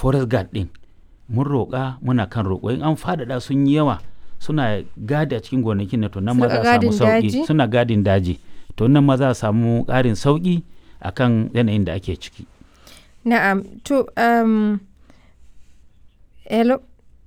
forest guard ɗin mun roƙa muna kan roƙo in an faɗaɗa sun yi yawa suna gadi a cikin gonakin na to nan ma za a samu sauƙi suna gadin daji to nan ma za a samu ƙarin sauƙi akan yanayin da ake ciki na'am to um, hello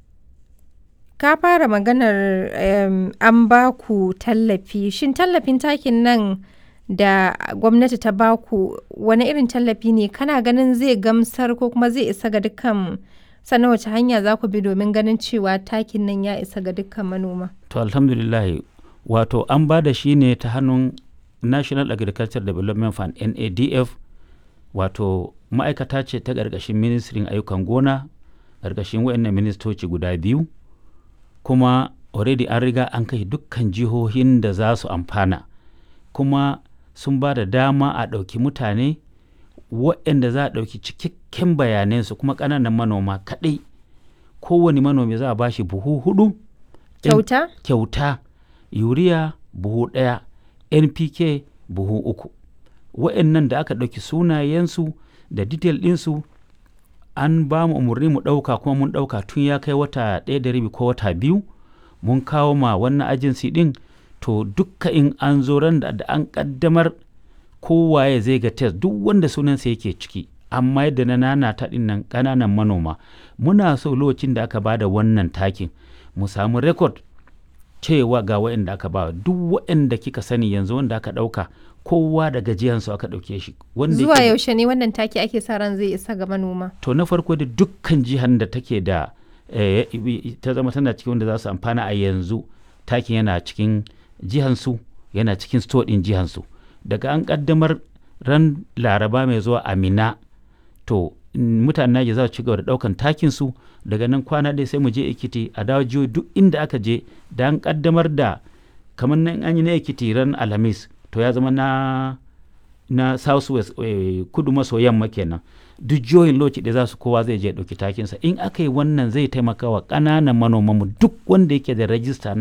ka fara maganar um, an ba ku tallafi shin tallafin takin nan da gwamnati ta ba ku wani irin tallafi ne kana ganin zai gamsar ko kuma zai isa ga dukkan sannan wace hanya za ku bi domin ganin cewa takin nan ya isa ga dukkan manoma to alhamdulillah wato an ba da shi ne ta hannun national agriculture development fund nadf wato ma'aikata ce ta ƙarƙashin ministrin ayyukan gona ƙarƙashin wayannan ministoci guda biyu kuma already an riga an kai dukkan jihohin da za su amfana kuma sun ba da dama a ɗauki mutane waɗanda za a ɗauki cikakken bayanansu kuma ƙananan manoma kaɗai kowane manomi za a ba shi buhu hudu kyauta kyauta yuriya buhu ɗaya npk buhu uku waɗannan da aka ɗauki sunayensu da detail ɗinsu an ba mu umarni mu ɗauka kuma mun ɗauka tun ya kai wata ɗaya da rabi ko wata biyu mun kawo ma wannan agency ɗin to dukka in an zo ran da an ƙaddamar kowaye zai ga test duk wanda sunansa yake ciki amma yadda na nana ta ɗin nan ƙananan manoma muna so lokacin da aka bada wannan takin mu samu record cewa ga waɗanda aka ba duk waɗanda kika sani yanzu wanda aka ɗauka kowa da gajiyansu aka ɗauke shi. Zuwa yaushe ne wannan taki ake sa ran zai isa ga manoma? To na farko da dukkan jihar da take da ta zama tana cikin wanda za su amfana a yanzu takin yana cikin jihansu yana cikin store ɗin jihansu. Daga an ƙaddamar ran laraba mai zuwa amina to mutanen Naija za su ci gaba da ɗaukan takin su daga nan kwana ɗaya sai mu je Ekiti a dawo jihohi duk inda aka je da an ƙaddamar da kamar nan an yi na Ekiti ran Alhamis to ya zama na na south west eh, kudu maso yamma kenan duk jihohin lokaci da za su kowa zai je ɗauki takinsa in aka yi wannan zai taimaka wa ƙananan manomanmu duk wanda yake da rajista